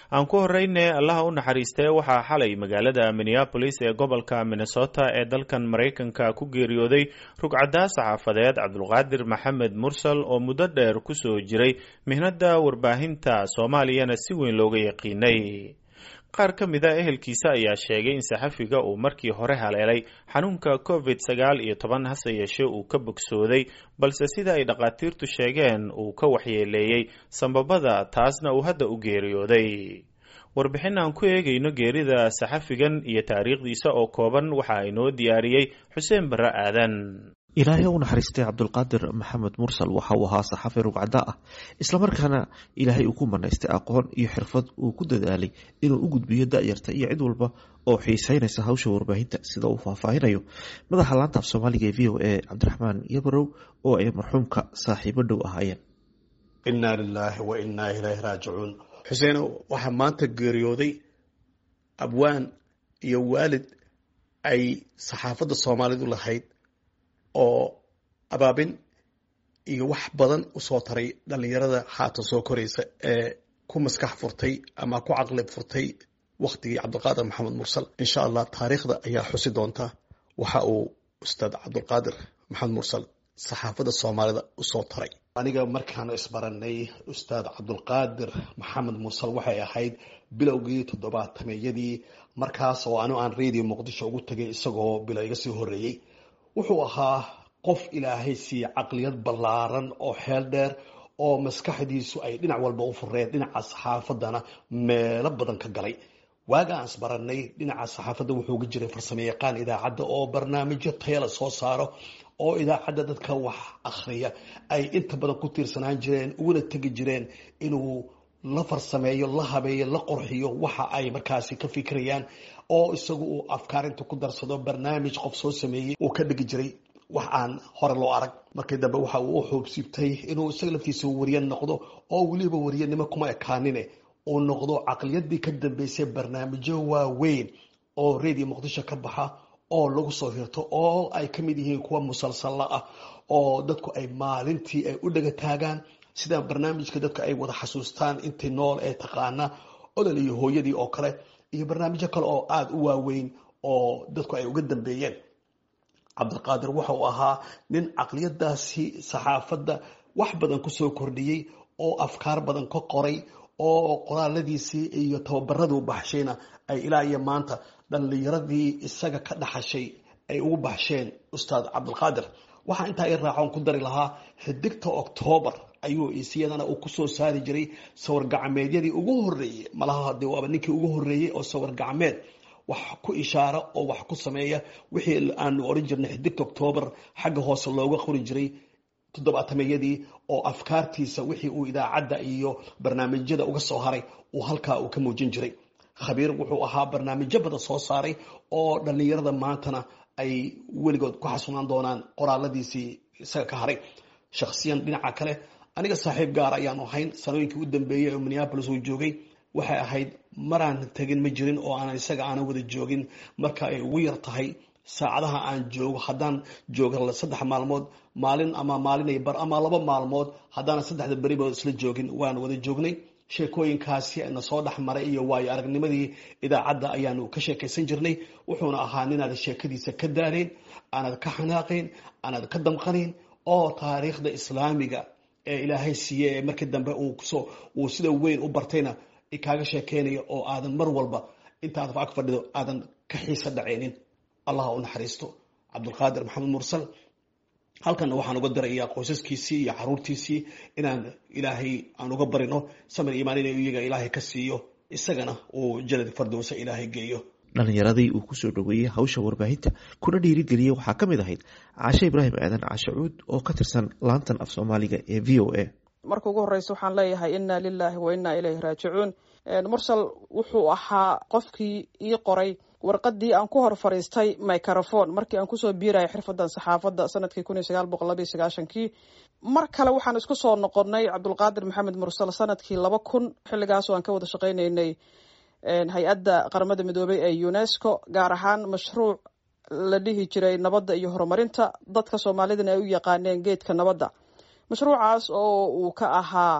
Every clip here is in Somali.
aan ku horeyne allaha u naxariistee waxaa xalay magaalada minneabolis ee gobolka minnesota ee dalkan maraykanka ku geeriyooday rugcaddaa saxaafadeed cabdulqaadir maxamed mursal oo muddo dheer kusoo jiray mihnada warbaahinta soomaaliyana si weyn looga yaqiinay qaar ka mid a ehelkiisa ayaa sheegay in saxafiga uu markii hore haleelay xanuunka covid sagaal iyo toban hase yeeshee uu ka bogsooday balse sida ay dhakhaatiirtu sheegeen uu ka waxyeeleeyey sambabada taasna uu hadda u geeriyooday warbixin aan ku eegayno geerida saxafigan iyo taariikhdiisa oo kooban waxa inoo diyaariyey xuseen barre aadan ilaahay u naxariistay cabdulqaadir maxamed mursal waxa uu ahaa saxafi rugcada ah islamarkaana ilaahay uu ku manaystay aqoon iyo xirfad uu ku dadaalay inuu u gudbiyo da-yarta iyo cid walba oo xiiseynaysa hawsha warbaahinta sida uu faahfaahinayo madaxa laanta af soomaaliga ee v o a cabdiraxmaan yabarow oo ay marxuumka saaxiibo dhow ahaayeen innaa lilaahi wa innaa ilayhi raajicuun xuseeno waxaa maanta geeriyooday abwaan iyo waalid ay saxaafadda soomaalidu lahayd oo abaabin iyo wax badan usoo taray dhalinyarada haatan soo koraysa ee ku maskax furtay ama ku caqli furtay waktigii cabdulqaadir maxamed mursal insha allah taariikhda ayaa xusi doonta waxa uu ustaad cabdulqaadir maxamed mursal saxaafadda soomaalida usoo taray aniga markaanu isbaranay ustaad cabdulqaadir maxamed mursal waxay ahayd bilowgii toddobaatameyadii markaas oo anu aan radio muqdisho ugu tegay isagoo bilo iga sii horeeyey wuxuu ahaa qof ilaahay siiye caqliyad ballaaran oo xeel dheer oo maskaxdiisu ay dhinac walba u fureen dhinaca saxaafadana meelo badan ka galay waaga aan isbaranay dhinaca saxaafadda wuxuu ga jiray farsamo yaqaan idaacadda oo barnaamijyo tayala soo saaro oo idaacadda dadka wax akhriya ay inta badan ku tiirsanaan jireen uguna tegi jireen inuu la farsameeyo la habeeyo la qorxiyo waxa ay markaasi ka fikirayaan oo isagu uu afkaarinta ku darsado barnaamij qof soo sameeyey uu ka dhigi jiray wax aan hore loo arag markii dambe waxa uu u xoobsiibtay inuu isaga laftiisa wariye noqdo oo weliba wariyanimo kuma ekaanine uu noqdo caqliyadii ka dambeysay barnaamijyo waaweyn oo radio muqdisho ka baxa oo lagu soo hirto oo ay ka mid yihiin kuwa musalsalla ah oo dadku ay maalintii ay u dhaga taagaan sida barnaamijka dadka ay wada xasuustaan intii nool ee taqaana odol iyo hooyadii oo kale iyo barnaamijyo kale oo aada u waaweyn oo dadku ay uga dambeeyeen cabdilqaadir waxa uu ahaa nin caqliyadaasi saxaafadda wax badan kusoo kordhiyey oo afkaar badan ka qoray oo qoraaladiisii iyo tababaraduu baxshayna ay ilaa iyo maanta dhallinyaradii isaga ka dhaxashay ay ugu baxsheen ustaad cabdilqaadir waxaa intaa i raacoon ku dari lahaa xidigta octoobar ayuu isiyadana uu kusoo saari jiray sawir gacmeedyadii ugu horeeyey malaha de waaba ninkii ugu horeeyey oo sawir gacmeed wax ku ishaara oo wax ku sameeya wixii aanu oran jirnay xidigta octoobar xagga hoose looga qori jiray toddobaatameyadii oo afkaartiisa wixii uu idaacadda iyo barnaamijyada uga soo haray uu halkaa uu ka muujin jiray khabiir wuxuu ahaa barnaamijyo badan soo saaray oo dhallinyarada maantana ay weligood ku xasunaan doonaan qoraaladiisii isaga ka haray shakhsiyan dhinaca kale aniga saaxiib gaar ayaanu ahayn sanooyinkii u dambeeyey oo minneabolis uu joogay waxay ahayd maraan tegin ma jirin oo aanan isaga aanan wada joogin marka ay ugu yar tahay saacadaha aan joogo haddaan jooga saddex maalmood maalin ama maalinay bar ama laba maalmood haddaanan saddexda beriba isla joogin waan wada joognay sheekooyinkaasi na soo dhex maray iyo waayo aragnimadii idaacadda ayaanu ka sheekaysan jirnay wuxuuna ahaa ninaad sheekadiisa ka daarayn aanad ka xanaaqayn aanad ka damqanayn oo taariikhda islaamiga ee ilaahay siiye ee markii dambe uu sida weyn u bartayna kaaga sheekeynaya oo aadan mar walba intaad ag fadhido aadan ka xiisa dhacaynin allah u naxariisto cabdulqaadir maxamed mursal halkanna waxaan uga dirayaa qoysaskiisii iyo caruurtiisii inaan ilaahay aan uga barino samir imaan in iyaga ilaahay ka siiyo isagana uu janad fardowsa ilaahay geeyo dhalinyaradii uu kusoo dhoweeyey hawsha warbaahinta kuna dhiirigeliyey waxaa ka mid ahayd caashe ibraahim aadan caashe cuud oo ka tirsan laantan af soomaaliga ee v o a marka ugu horeysa waxaan leeyahay inna lilaahi wa inna ilayhi raajicuun mursal wuxuu ahaa qofkii ii qoray warqadii aan ku hor fadhiistay microphone markii aan kusoo biirayay xirfadan saxaafadda sanadkii kun iyo sagaal boqol laba iyo sagaashankii mar kale waxaan isku soo noqonnay cabdulqaadir maxamed mursal sanadkii laba kun xilligaas oo aan ka wada shaqaynaynay hay-adda qaramada midoobay ee unesco gaar ahaan mashruuc la dhihi jiray nabadda iyo horumarinta dadka soomaalidana ay u yaqaaneen geedka nabadda mashruucaas oo uu ka ahaa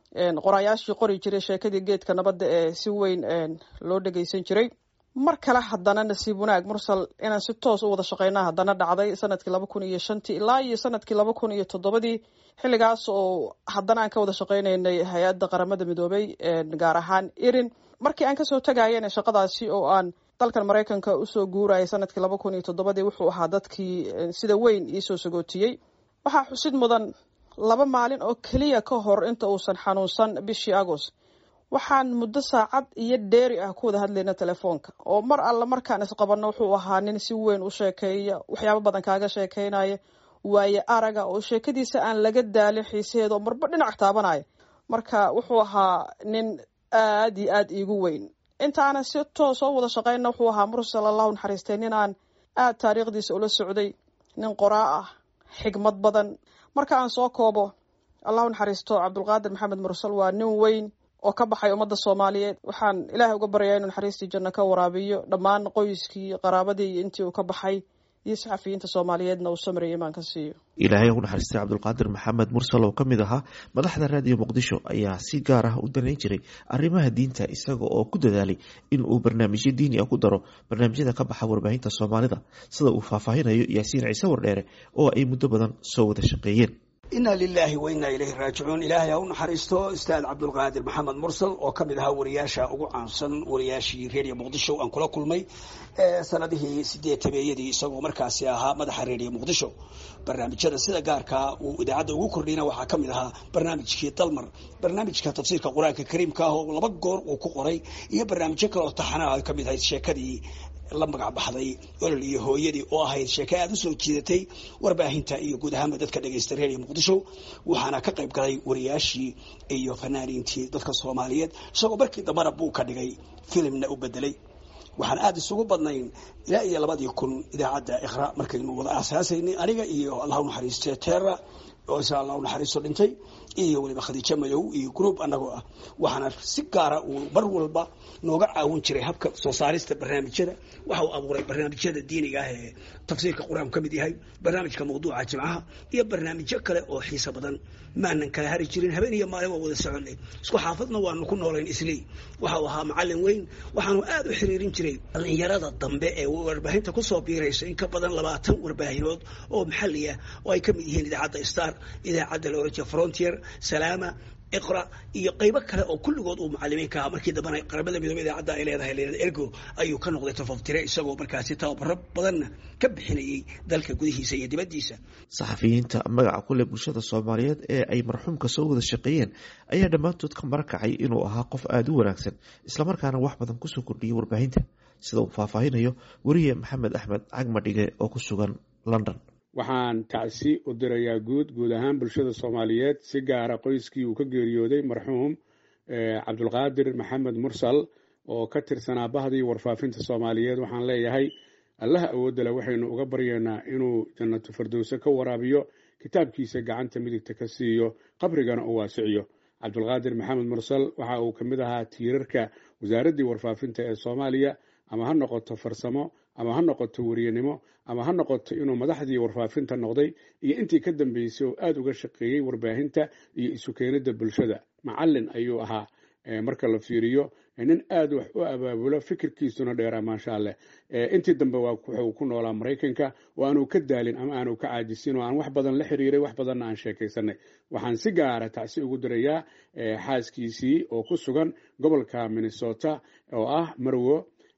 qoraayaashii qori jiray sheekadii geedka nabadda ee si weyn loo dhegeysan jiray mar kale haddana nasiib wanaag mursal inaan si toos u wada shaqeyna haddana dhacday sanadkii laba kun iyo shantii ilaa iyo sanadkii laba kun iyo toddobadii xilligaas oo haddana aan ka wada shaqeynaynay hay-adda qaramada midoobay gaar ahaan irin markii aan kasoo tagayana shaqadaasi oo aan dalkan maraykanka usoo guurayay sanadkii laba kun iyo toddobadii wuxuu ahaa dadkii sida weyn iisoo sagootiyey waxaa xusid mudan laba maalin oo keliya ka hor inta uusan xanuunsan bishii agost waxaan muddo saacad iyo dheeri ah ku wada hadlayna telefoonka oo mar alle markaan isqabanno wuxuu ahaa nin si weyn u sheekeeya waxyaabo badan kaaga sheekeynaya waaye araga oo sheekadiisa aan laga daalin xiisaheeda oo marba dhinac taabanaya marka wuxuu ahaa nin aad iyo aad iigu weyn intaanan si toos oo wada shaqeyna wuxuu ahaa mursal allahu naxariistay nin aan aad taariikhdiisa ula socday nin qoraa ah xigmad badan marka aan soo koobo allahu naxariisto cabdulqaadir maxamed mursal waa nin weyn oo ka baxay ummadda soomaaliyeed waxaan ilaahay uga baryaa inuu naxariistii janno ka waraabiyo dhammaan qoyskii qaraabadii iyo intii uu ka baxay iyo saxafiyiinta soomaaliyeedna uu samriya imaan ka siiyo ilaahay ugu naxariistay cabdulqaadir maxamed mursal oo ka mid ahaa madaxda raadiyo muqdisho ayaa si gaar ah u danayn jiray arrimaha diinta isaga oo ku dadaalay in uu barnaamijyo diini ah ku daro barnaamijyada ka baxa warbaahinta soomaalida sida uu faahfaahinayo yaasiin ciise wardheere oo ay muddo badan soo wada shaqeeyeen inna lilaahi wa innaa ilayhi raajicuun ilaahay ha u naxariisto ustaad cabdulqaadir maxamed mursal oo ka mid ahaa wariyaasha ugu caansan wariyaashii reediyo muqdisho aan kula kulmay sanadihii sideetameeyadii isagoo markaasi ahaa madaxa reediyo muqdisho barnaamijyada sida gaarkaa uu idaacadda ugu kordhiyna waxaa ka mid ahaa barnaamijkii dalmar barnaamijka tafsiirka qur-aanka kariimka ah oo laba goor uu ku qoray iyo barnaamijyo kale oo taxanaha ay ka mid ahayd sheekadii la magac baxday olol iyo hooyadii oo ahayd sheeke aada usoo jiidatay warbaahinta iyo guud ahaanba dadka dhegaysta reeriya muqdisho waxaana ka qayb galay wariyaashii iyo fanaaniintii dadka soomaaliyeed isagoo markii dambana buu ka dhigay filimna u bedelay waxaan aada isugu badnayn ilaa iyo labadii kun idaacadda iqra markaynu wada aasaasaynay aniga iyo allahu naxariiste terra oo isa allahu naxariisto dhintay iyo weliba khadiijo madow iyo group annagoo ah waxaana si gaara uu mar walba nooga caawin jiray habka soo saarista barnaamijyada waxa uu abuuray barnaamijyada diiniga ah ee tafsiirka qur-aanku ka mid yahay barnaamijka mawduuca jimcaha iyo barnaamijyo kale oo xiiso badan maanan kala hari jirin habeen iyo maalin waa wada soconay isku xaafadna waanu ku noolayn islii waxa uu ahaa macallin weyn waxaanu aada u xiriirin jiray dhallinyarada dambe ee warbaahinta kusoo biiraysa in ka badan labaatan warbaahinood oo maxalli ah oo ay ka mid yihiin idaacadda star idaacadda la oran jira frontier salaama iqra iyo qaybo kale oo kulligood uu macalimiin ka ahaa markii dambana qaramada midoobe idaacadda ay leedahay leedahay ergo ayuu ka noqday tafaftire isagoo markaasi tababaro badanna ka bixinayay dalka gudihiisa iyo dibaddiisa saxafiyiinta magaca kule bulshada soomaaliyeed ee ay marxuumka soo wada shaqeeyeen ayaa dhammaantood ka marakacay inuu ahaa qof aada u wanaagsan islamarkaana wax badan kusoo kordhiyay warbaahinta sida uu faahfaahinayo weriye maxamed axmed cagmadhige oo ku sugan london waxaan tacsi u dirayaa guud guud ahaan bulshada soomaaliyeed si gaara qoyskii uu ka geeriyooday marxuum cabdulqaadir maxamed mursal oo ka tirsanaa bahdii warfaafinta soomaaliyeed waxaan leeyahay allaha awoodale waxaynu uga baryaynaa inuu jannatu fardowse ka waraabiyo kitaabkiisa gacanta midigta ka siiyo qabrigana u waasiciyo cabdulqaadir maxamed mursal waxa uu ka mid ahaa tiirarka wasaaraddii warfaafinta ee soomaaliya ama ha noqoto farsamo ama ha noqoto weriyenimo ama ha noqoto inuu madaxdii warfaafinta noqday iyo intii ka dambeysay oo aada uga shaqeeyey warbaahinta iyo isu keenidda bulshada macallin ayuu ahaa marka la fiiriyo nin aada wax u abaabulo fikirkiisuna dheeraa maasha alleh intii dambe wuxuu ku noolaa maraykanka oo aanu ka daalin ama aanu ka caajisin oo aan wax badan la xiriiray wax badanna aan sheekaysanay waxaan si gaara tacsi ugu dirayaa xaaskiisii oo ku sugan gobolka minnesota oo ah marwo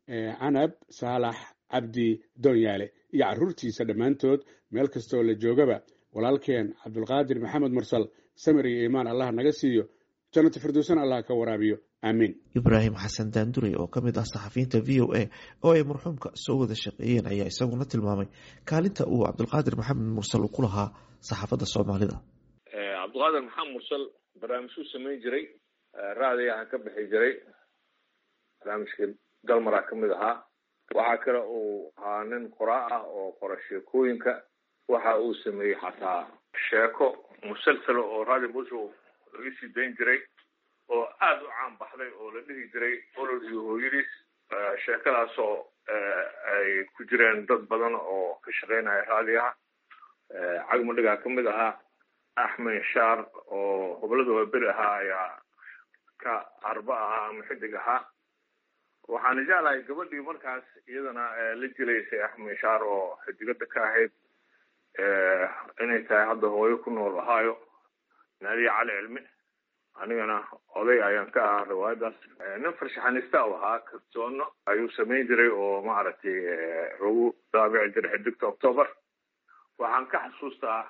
canab saalax cabdi doonyaale iyo caruurtiisa dhammaantood meel kastoo la joogaba walaalkeen cabdulqaadir maxamed mursal samir iyo iimaan allah naga siiyo jannata firdowsana allah ka waraabiyo aamiin ibraahim xasan daandurey oo ka mid ah saxafiyiinta v o a oo ay marxuumka soo wada shaqeeyeen ayaa isaguna tilmaamay kaalinta uu cabdulqaadir maxamed mursal uu ku lahaa saxaafadda soomaalida cabdulqaadir maxamed mursal barnaamijkuu samayn jiray raadiyaha ka bixi jiray barnaamijkii dalmaraa ka mid ahaa waxaa kale uu ahaa nin qoraa ah oo qora sheekooyinka waxa uu sameeyey xataa sheeko musalsala oo radio muqdisho laga sii dayn jiray oo aada u caan baxday oo la dhihi jiray olol iyo hooyadiis sheekadaasoo ay ku jireen dad badan oo ka shaqeynaya raadiyaha cagmadhigaa ka mid ahaa axmed shaar oo hoblada waa beri ahaa ayaa ka arba ahaa ama xidig ahaa waxaana jeclahay gabadhii markaas iyadana la jilaysay axmishaar oo xidigada ka ahayd inay tahay hadda hooyo ku nool ahaayo naadiya cali cilmi anigana oday ayaan ka ahaa riwaayadaas nin farshaxanista u ahaa kartoono ayuu samayn jiray oo maaragtay lagu daabici jiray xidigta october waxaan ka xasuustaa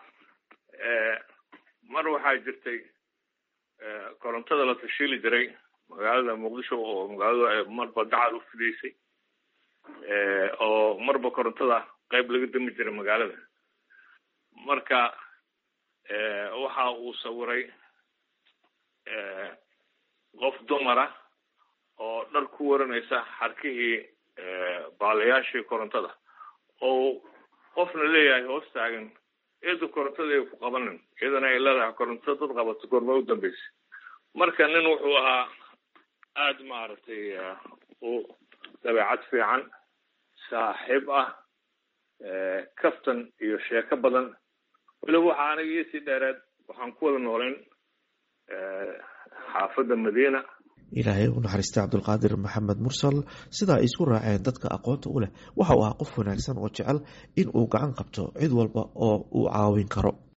mar waxaa jirtay korontada la tashiili jiray magaalada muqdisho oo magaaladu marba dacal u fidaysay oo marba korontada qayb laga dami jiray magaalada marka waxa uu sawiray qof dumara oo dhar ku waranaysa xarkihii baalayaashii korontada oo qofna leeyahay hoos taagan eedu korontada ay ku qabanin iyadana ay leedahay koronto dad qabato goorma u dambeysay marka nin wuxuu ahaa aada maaragtay u dabeecad fiican saaxiib ah kaftan iyo sheeko badan weliba waxaa aniga iisii dheereed waxaan ku wada noolayn xaafadda madiina ilaahay u naxariistay cabdulqaadir maxamed mursal sidaa ay isku raaceen dadka aqoonta u leh waxa uu ahaa qof wanaagsan oo jecel in uu gacan qabto cid walba oo uu caawin karo